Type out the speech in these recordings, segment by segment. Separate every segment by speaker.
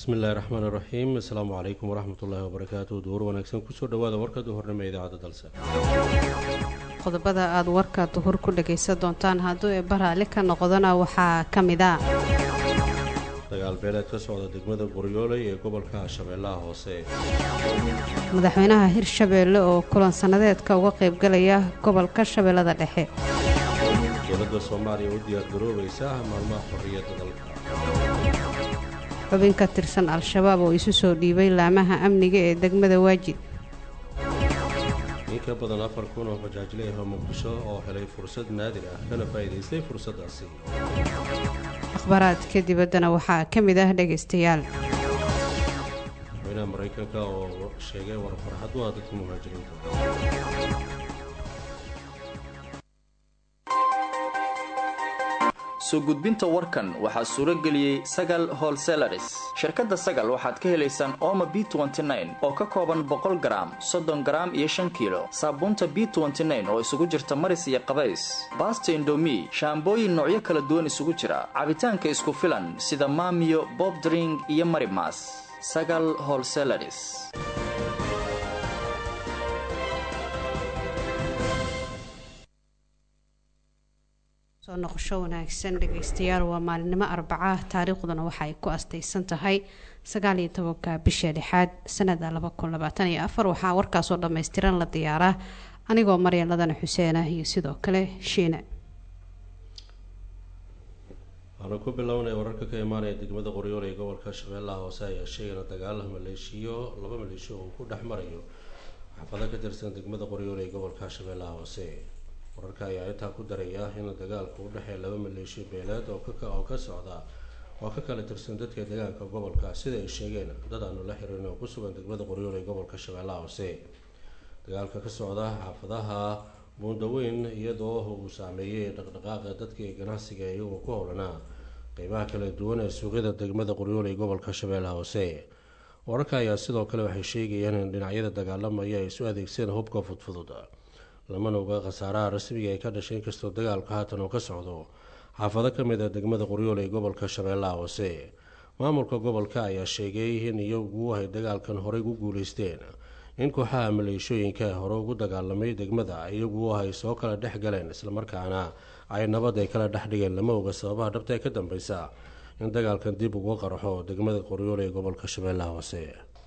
Speaker 1: bismillahi raxmaan iraxiim asalaamu calaykum waraxmatullaahi wabarakaatu duur wanaagsan kusoo dhawaada warka duhurnimo ee idaacadda dalse
Speaker 2: qodobada aad warka duhur ku dhagaysan doontaan hadduu ee baraali ka noqdona waxaa ka mid a
Speaker 1: dagaal beeleed ka socda degmada qoryooley ee gobolka shabeellaha hoose
Speaker 2: madaxweynaha hirshabeelle oo kulan sannadeedka uga qaybgalaya gobolka shabeellada dhexe
Speaker 1: dowladda soomaaliya u diyaargaroobaysa maalmaha xorriyadda dalka
Speaker 2: xubin ka tirsan al-shabaab oo isu soo dhiibay laamaha amniga ee degmada waajid
Speaker 1: in ka badan afar kun oo bajaajle ah oo muqdisho oo helay fursad naadir ah kana faa'iidaystay fursaddaasi
Speaker 2: akhbaaraadka dibaddana waxaa ka mid ah dhegaystayaal
Speaker 1: madaxweynaha maraykanka oo sheegay war farxad u ah dadka muhaajiriinta
Speaker 3: soo gudbinta warkan waxaa suuro geliyey sagal holselaris shirkadda sagal waxaad ka helaysaan ooma b oo ka kooban boqol garaam soddon garaam iyo shan kiilo saabuunta b oo isugu jirta maris iyo qabays baasta indomi shaambooyin noocyo kala duwan isugu jira cabitaanka isku filan sida maamiyo bobdring iyo marimas sagal holselaris
Speaker 2: soo noqosho wanaagsan dhegaystayaal waa maalinimo arbaca taariikhduna waxa ay ku astaysan tahay sagaaliyo tobanka bisha lixaad sanada laba kun labaatan iyo afar waxaa warkaasoo dhammaystiran la diyaaraa anigoo maryan ladana xuseen ah iyo sidoo kale shiine
Speaker 1: waxaanu ku bilownay wararka ka imaanaya degmada qoryool ee gobolka shabeellaha hoose ayaa sheegana dagaal maleeshiyo laba maleeshiyo uu ku dhex marayo xaafado ka tirsan degmada qoryool ee gobolka shabeellaha hoose wararka ayaa intaa ku daraya in dagaalka u dhexeeya laba maleeshiyo beeleed oo oo ka socda oo ka kala tirsan dadka deegaanka gobolka sida ay sheegeen dad aanu la xirin oo ku sugan degmada qoryool ee gobolka shabeellaha hoose dagaalka ka socda xaafadaha buundaweyn iyadoo uu saameeyey dhaqdhaqaaqa dadka ee ganacsiga iyagoo ku howlanaa qeybaha kala duwan ee suuqyada degmada qoryool ee gobolka shabeellaha hoose wararka ayaa sidoo kale waxay sheegayaan in dhinacyada dagaalamaya ay isu adeegseen hubka fudfudud lamana oga khasaaraha rasmiga ee ka dhashay inkastoo dagaalka haatan oo ka socdo xaafado ka mid a degmada qoryool ee gobolka shabeellaha hoose maamulka gobolka ayaa sheegay in iyagu ay dagaalkan horey ku guuleysteen in kooxaha maleeshooyinka hore ugu dagaalamay degmada iyagu ay soo kala dhex galeen islamarkaana ay nabad ay kala dhex dhigeen lama oga sababaha dhabta ee ka dambeysa in dagaalkan dib uga qarxo degmada qoryool ee gobolka shabeellaha hoose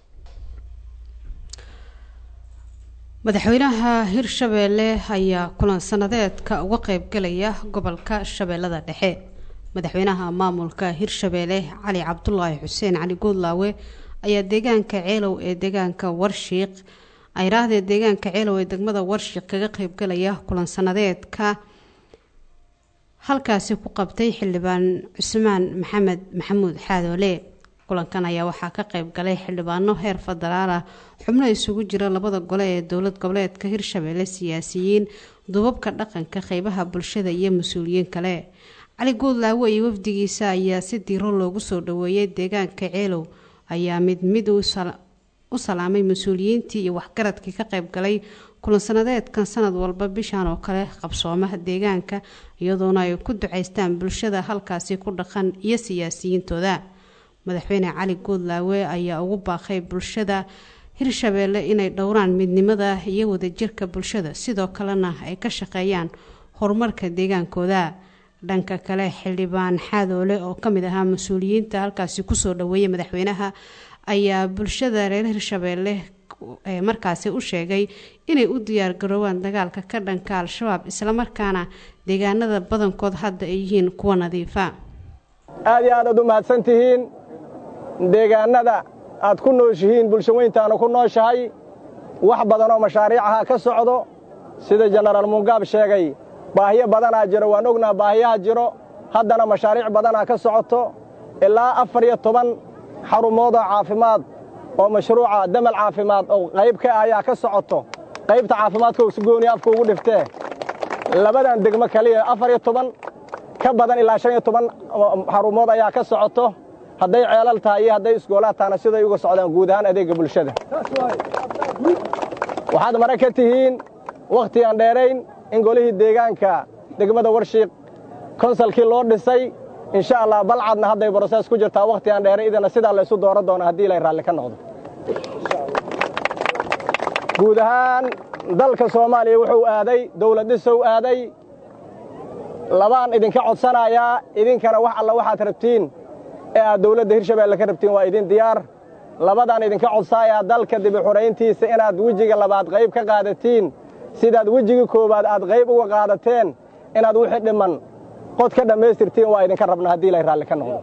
Speaker 2: madaxweynaha hirshabeelle ayaa kulan sannadeedka uga qaybgalaya gobolka shabeellada dhexe madaxweynaha maamulka hirshabeelle cali cabdulaahi xuseen cali guudlaawe ayaa deegaanka ceelow ee deegaanka warshiiq ayraahda deegaanka ceelow ee degmada warshiiq kaga qaybgalaya kulan sannadeedka halkaasi ku qabtay xildhibaan cusmaan maxamed maxamuud xaadoole kulankan ayaa waxaa ka qayb galay xildhibaano heer federaal ah xubno isugu jira labada gole ee dowlad goboleedka hirshabeelle siyaasiyiin duubabka dhaqanka qeybaha bulshada iyo mas-uuliyiin kale cali guudlaawe iyo wafdigiisa ayaa si diiro loogu soo dhaweeyay deegaanka ceelow ayaa mid mid u salaamay mas-uuliyiintii iyo waxgaradkii ka qayb galay kulan sanadeedkan sanad walba bishan oo kale qabsooma deegaanka iyadoona ay ku ducaystaan bulshada halkaasi ku dhaqan iyo siyaasiyiintooda madaxweyne cali guudlaawe ayaa ugu baaqay bulshada hirshabeelle inay dhowraan midnimada iyo wadajirka bulshada sidoo kalena ay ka shaqeeyaan horumarka deegaankooda dhanka kale xildhibaan xaadoole oo kamid ahaa mas-uuliyiinta halkaasi kusoo dhaweeyay madaxweynaha ayaa bulshada reer hirshabeelle markaasi u sheegay inay u diyaargaroobaan dagaalka ka dhanka al-shabaab islamarkaana deegaanada badankood hadda ay yihiin kuwa nadiifa
Speaker 4: aad iyo aad aad u mahadsantihiin deegaannada aad ku nooshihiin bulsho weyntaanu ku nooshahay wax badanoo mashaariicaha ka socdo sida jenaraal mungaab sheegay baahiyo badanaa jiro waan ognaa baahiyaha jiro haddana mashaariic badanaa ka socoto ilaa afar iyo toban xarumoodoo caafimaad oo mashruuca damal caafimaad oo qayb ka ah ayaa ka socoto qaybta caafimaadka usgooni afka ugu dhiftee labadan degmo kaliya afar iyo toban ka badan ilaa shan iyo toban xarumood ayaa ka socoto hadday ceelal tahay iyo hadday isgoolaad tahana siday uga socdaan guud ahaan adeegga bulshada waxaad mare ka tihiin wakhti aan dheerayn in golihii deegaanka degmada warshiiq konsalkii loo dhisay insha allah balcadna hadday brosees ku jirtaa wakhti aan dheere idana sidaa la isu dooran doona haddii lay raalli ka noqdo guud ahaan dalka soomaaliya wuxuu aaday dawlad dhisow aaday labaan idinka codsanayaa idinkana wax alla waxaad rabtiin ee aad dawladda hirshabeelle ka rabtiin waa idin diyaar labadaan idinka codsaayaa dalka dibi xurayntiisa inaad wejiga labaad qayb ka qaadatiin sidaad wejigii koowaad aad qayb uga qaadateen inaad wixii dhimman qod ka dhammaystirtiin waa idinka rabna haddii lay raalli ka noqdo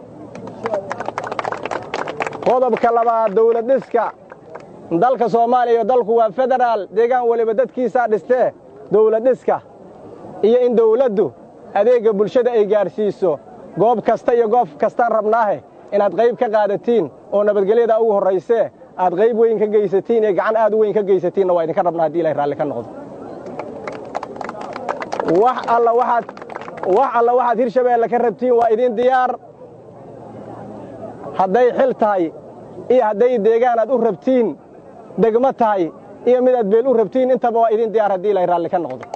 Speaker 4: qodobka labaad dawlad dhiska dalka soomaaliya iyo dalku waa federaal deegaan weliba dadkiisaa dhistee dawlad dhiska iyo in dawladdu adeegga bulshada ay gaadhsiiso goob kasta iyo goob kastaan rabnaahe inaad qayb ka qaadatiin oo nabadgelyada ugu horraysee aad qayb weyn ka geysatiin iyo gacan aad u weyn ka geysatiinna waa idinka rabnaa haddii ilay raalli ka noqdo wax alla waxaad wax alla waxaad hirshabeelle ka rabtiin waa idin diyaar hadday xil tahay iyo hadday deegaan aad u rabtiin degmo tahay iyo midaad beel u rabtiin intaba waa idin diyaar haddii ilay raalli ka noqdo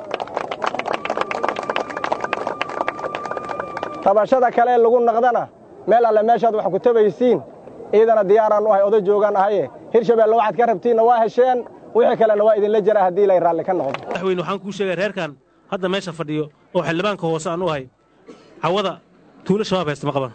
Speaker 4: tabashada kale ee lagu naqdana meel alle meeshaad wax ku tabaysiin iidana diyaaraan u ahay oda joogaan ahaye hirshabeelle waxaad ka rabtiinna waa hesheen wixii kalena waa idinla jira haddii ilay raalli ka noqdo
Speaker 5: madaxweyne waxaan kuu sheegay reerkan hadda meesha fadhiyo oo xildhibaanka hoose aan u ahay cawada tuulo shabaab haysta ma qaban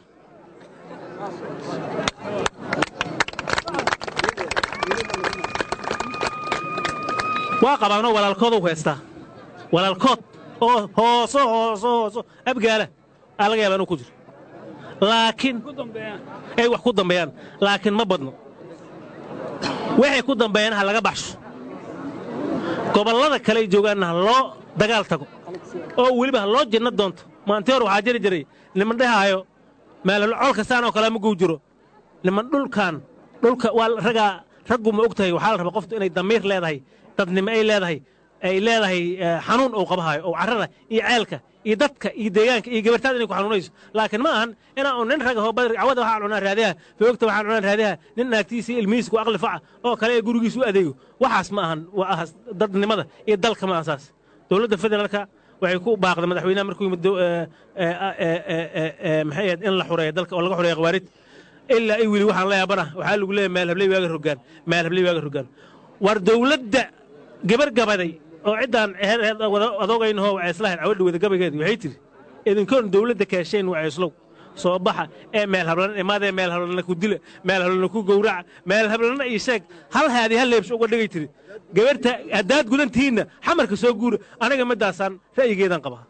Speaker 5: waa qabaanoo walaalkood u haystaa walaalkood oo hooso hooso hooso abgaala aa laga yaaba inuu ku jiro laakiin ay wax ku dambeeyaan laakiin ma badno waxay ku dambeeyaan ha laga baxsho gobollada kale ay joogaanna ha loo dagaal tago oo weliba ha loo jinno doonto maantii hor waxaa jiri jiray niman dhehaayo meel col kastaan oo kale ma guu jiro niman dhulkan dhulka waa ragaa raggu ma og tahay waxaa la rabaa qoftu inay damiir leedahay dadnimo ay leedahay ay leedahay xanuun uu qabahayo oo carrada iyo ceelka iyo dadka iyo deegaanka iyo gabartaada inay ku xanuunayso laakiin ma ahan inaa un nin raga hoo badri cawada waxaan cunaa raadiyaha foogta waxaan cunaa raadiyaha nin naagtiisa iyo ilmihiisa ku aqli faca oo kale ee gurigiisa u adeego waxaas ma ahan waa ahas dadnimada iyo dalka ma ahan saas dowladda federaalka waxay ku baaqday madaxweynaha markuu yimid maxay ahayd in la xureeyo dalka oo laga xureeyo khawaarid ilaa i weli waxaan la yaabana waxaa lagu leeyahay meel habley waaga rogaan meel habley waaga rogaan war dowladda gabar gabaday oo ciddaan adoogaynahoo wacayslahayn cawadha wada gabaygeedu waxay tidhi idinkoon dowladda kaasheen wacayslow soo baxa ee meel hablan imaadee meel hablana ku dila meel hablana ku gowraca meel hablana ii sheeg hal haadi hal leebsho uga dhigay tidhi gabarta haddaad gudan tihiinna xamarka soo guura aniga midaasaan ra'yigeedaan qabaa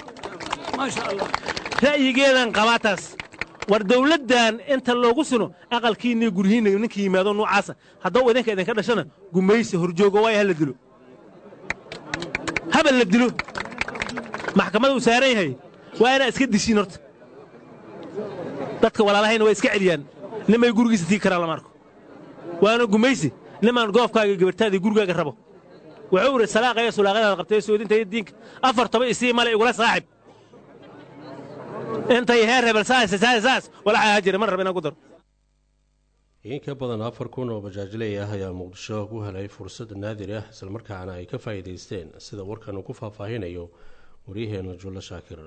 Speaker 5: ra'yigeedaan qabaa taas war dawladdan inta loogu sino aqalkiinniyo guryihiinna ninka yimaado nuucaasa haddau idinka idinka dhashana gumaysi horjoogo waaya hala dilo habal la dilo maxkamadda uu saaran yahay waa inaa iska dishiin horta dadka walaalahayna waa iska celiyaan nimay gurigiisa tii karaan lama arko waana gumaysi nimaan goofkaaga gabartaadii gurigaaga rabo wuxuu idhi salaaqaya sulaaqadaada qabtay soodinta iyo diinka afar toba isii male igula saaxib intay heer rebel saas saas saas walaxaa ha jira mar raba inaan ku daro
Speaker 1: in ka badan afar kun oo bajaajley ah ayaa muqdisho ku helay fursad naadir ah islamarkaana ay ka faa'iidaysteen sida warkan uu ku faahfaahinayo waryaheena jullo shaakir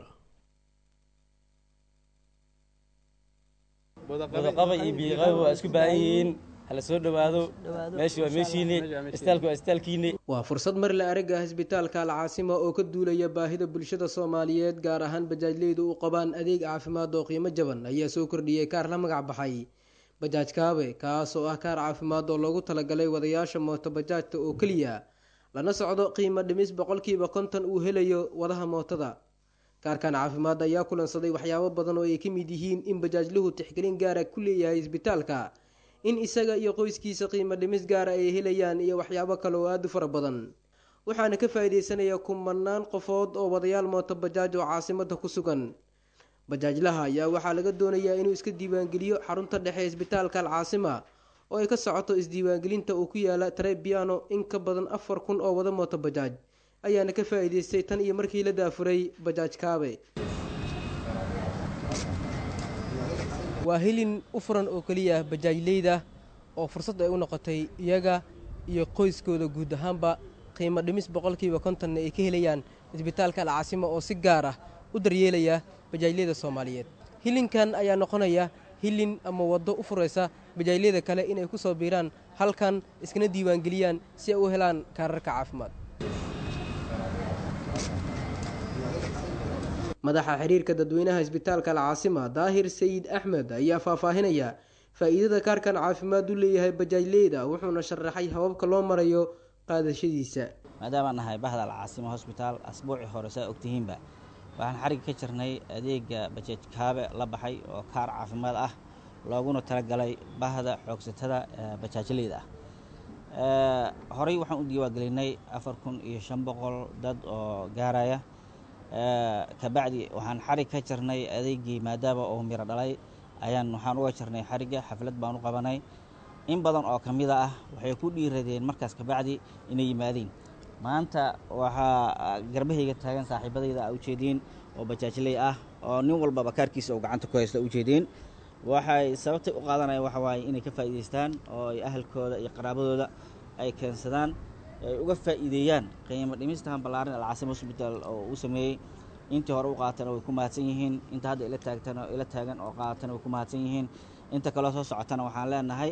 Speaker 6: wadaqaba iyo biiqaba waa isku baahan yihiin hala soo dhowaado meesha waa meeshiinni istaalku waa istaalkiinni
Speaker 7: waa fursad mar la arag ah isbitaalka alcaasima oo ka duulaya baahida bulshada soomaaliyeed gaar ahaan bajaajleydu u qabaan adeeg caafimaad oo qiimo jaban ayaa soo kordhiyey kaar la magac baxay bajaaj kaabe kaas oo ah kaar caafimaad oo loogu talagalay wadayaasha mooto bajaajta oo keliya lana socdo qiimo dhimis boqolkiiba konton uu helayo wadaha mootada kaarkan caafimaad ayaa kulansaday waxyaabo badan oo ay ka mid yihiin in bajaajluhu tixgelin gaara ku leeyahay isbitaalka in isaga iyo qoyskiisa qiimo dhimis gaara ay helayaan iyo waxyaabo kale oo aada u fara badan waxaana ka faa-ideysanaya kumanaan qofood oo wadayaal mooto bajaaj oo caasimada ku sugan bajaajlaha ayaa waxaa laga doonayaa inuu iska diiwaangeliyo xarunta dhexe isbitaalka alcaasima oo ay ka socoto isdiiwaangelinta uu ku yaala trebiano in ka badan afar kun oo wada mooto bajaaj ayaana ka faa-iideystay tan iyo markii la daafuray bajaaj kaabe waa hilin u furan oo keliya bajaajleyda oo fursad ay u noqotay iyaga iyo qoyskooda guud ahaanba qiimo dhimis boqolkiiba kontonna ay ka helayaan isbitaalka alcaasimo oo si gaar ah u daryeelaya bajaajleyda soomaaliyeed hilinkan ayaa noqonaya hilin ama waddo u furaysa bajaajyada kale inay ku soo biiraan halkan iskana diiwaangeliyaan si ay u helaan kaararka caafimaad madaxa xiriirka dadweynaha isbitaalka alcaasima daahir sayid axmed ayaa faahfaahinaya faa'iidada kaarkan caafimaad u leeyahay bajaajleyda wuxuuna sharaxay hababka loo marayo qaadashadiisa
Speaker 8: maadaamaan nahay bahda alcaasima hosbitaal asbuucii hore saa ogtihiinba waxaan xarigga ka jirnay adeega bajaaj kaabe la baxay oo kaar caafimaad ah looguna talagalay bahda xoogsatada bajaajleyda ah horey waxaan u diiwaangelinay afar kun iyo shan boqol dad oo gaaraya kabacdi waxaan xarig ka jirnay adeegii maadaama oo miro dhalay ayaan waxaan uga jirnay xarigga xaflad baan u qabanay in badan oo ka mida ah waxay ku dhiiradeen markaas kabacdi inay yimaadeen maanta waxaa garbahayga taagan saaxiibadayda a ujeediin oo bajaajley ah oo nin walbaba kaarkiisa oo gacanta ku haysta ujeediin waxay sababtay u qaadanayaan waxa waaye inay ka faa'iidaystaan oo ay ahalkooda iyo qaraabadooda ay keensadaan ay uga faa'iideeyaan qiimo dhimistan ballaaran alcaasim hosbitaal oo uu sameeyey intii hore u qaatana way ku mahadsan yihiin inta hadda ila taagtan ila taagan oo qaatana way ku mahadsan yihiin inta kaloo soo socotana waxaan leenahay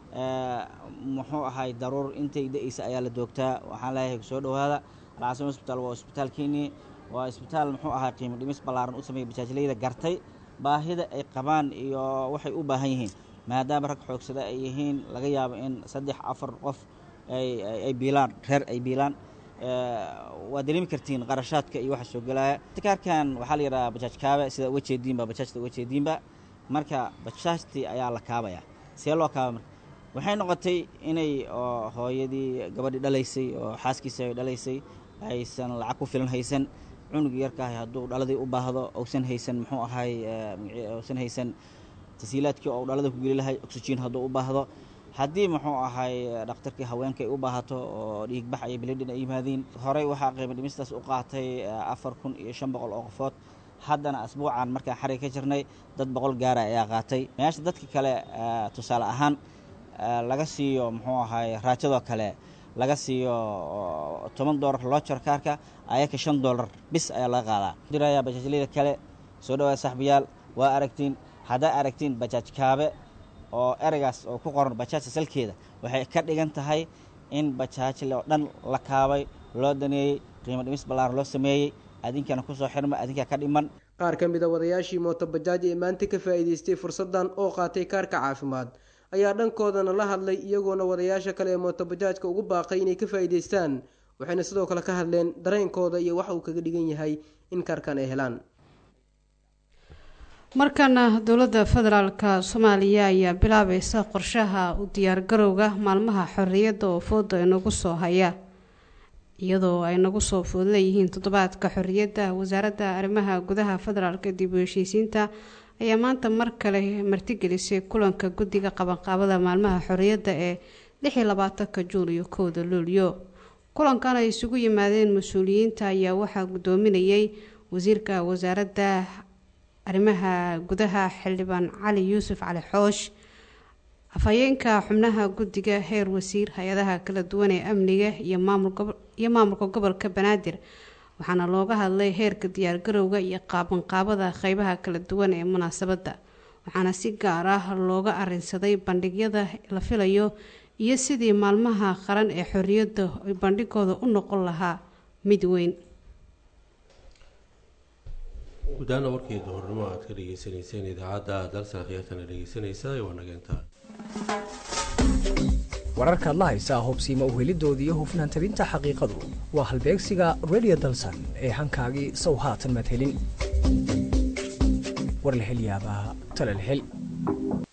Speaker 8: muxuu ahay daruur intay da-eysa ayaa la doogtaa waxaan leeyahay soo dhowaada alcaasim hosbitaal waa isbitaalkeenii waa isbitaal muxuu ahay qiimo dhimis ballaaran u sameeyey bajaajleyda gartay baahida ay qabaan iyo waxay u baahan yihiin maadaama rag xoogsada ay yihiin laga yaabo in saddex afar qof ay biilaan reer ay biilaan waa dareemi kartiin qarashaadka iyo waxa soo gelaya kaarkan waxaa la yidhahaa bajaaj kaabe sida uga jeediinba bajaajta uga jeediinba marka bajaajtii ayaa la kaabaya see loo kaaba marka waxay noqotay inay hooyadii gabadhii dhalaysay oo xaaskiisa ay dhalaysay aysan lacag ku filan haysan cunugii yarkaahay hadduu dhaladii u baahdo uusan haysan muxuu ahay uusan haysan tasiilaadkii oo dhalada ku geli lahay oxygen hadduu u baahdo haddii muxuu ahay dhakhtarkii haweenka ay u baahato oo dhiigbax iyo bilidhin ay yimaadiin horey waxaa qiimo dhimistaas u qaatay afar kun iyo shan boqol oo qofood haddana asbuucan markaan xarig ka jirnay dad boqol gaara ayaa qaatay meesha dadka kale tusaale ahaan laga siiyo muxuu ahay raajadoo kale laga siiyo toban doolar loojar kaarka ayaka shan doolar bis ayaa laga qaadaa diraya bajaajleyda kale soo dhawaada saxbiyaal waa aragtiin haddaa aragtiin bajaaj kaabe oo ereygaas oo ku qoran bajaajta salkeeda waxay ka dhigan tahay in bajaajle oo dhan la kaabay loo daneeyey qiimo dhimis ballaaran loo sameeyey adinkana kusoo xirma adinkaa ka dhiman
Speaker 7: qaar ka mid a wadayaashii mooto bajaaj ee maanta ka faa'iidaystay fursaddan oo qaatay kaarka caafimaad ayaa dhankoodana la hadlay iyagoona wadayaasha kale ee mooto bajaajka ugu baaqay inay ka faa'iidaystaan waxayna sidoo kale ka hadleen dareenkooda iyo waxa uu kaga dhigan yahay in kaarkan ay helaan
Speaker 2: markana dowladda federaalka soomaaliya ayaa bilaabaysa qorshaha u diyaargarowga maalmaha xorriyadda oo fooda inagu soo haya iyadoo ay nagu soo food leeyihiin toddobaadka xorriyadda wasaaradda arrimaha gudaha federaalka dib u heshiisiinta ayaa maanta mar kale martigelisay kulanka guddiga qabanqaabada maalmaha xorriyadda ee lix iyo labaatanka juun iyo kowda luulyo kulankan ay isugu yimaadeen mas-uuliyiinta ayaa waxaa guddoominayay wasiirka wasaaradda arrimaha gudaha xildhibaan cali yuusuf cali xoosh afhayeenka xubnaha guddiga heer wasiir hay-adaha kala duwan ee amniga iyo maamulka gobolka banaadir waxaana looga hadlay heerka diyaargarowga iyo qaabanqaabada qeybaha kala duwan ee munaasabadda waxaana si gaar ah looga arinsaday bandhigyada la filayo iyo sidii maalmaha qaran ee xorriyadda ay bandhigooda u noqon lahaa mid weyn
Speaker 1: gudaana warkii duhurnimo aad ka dhegeysaneyseen idaacadda dalsan khiyaartana dhegeysanaysa waa nageenta
Speaker 9: wararkaad la haysaa hubsiima uhelidoodii iyo hufnaan tabinta xaqiiqadu waa halbeegsiga radio dalsan ee hankaagii sow haatan madhelin warlahelyaabaha talalhel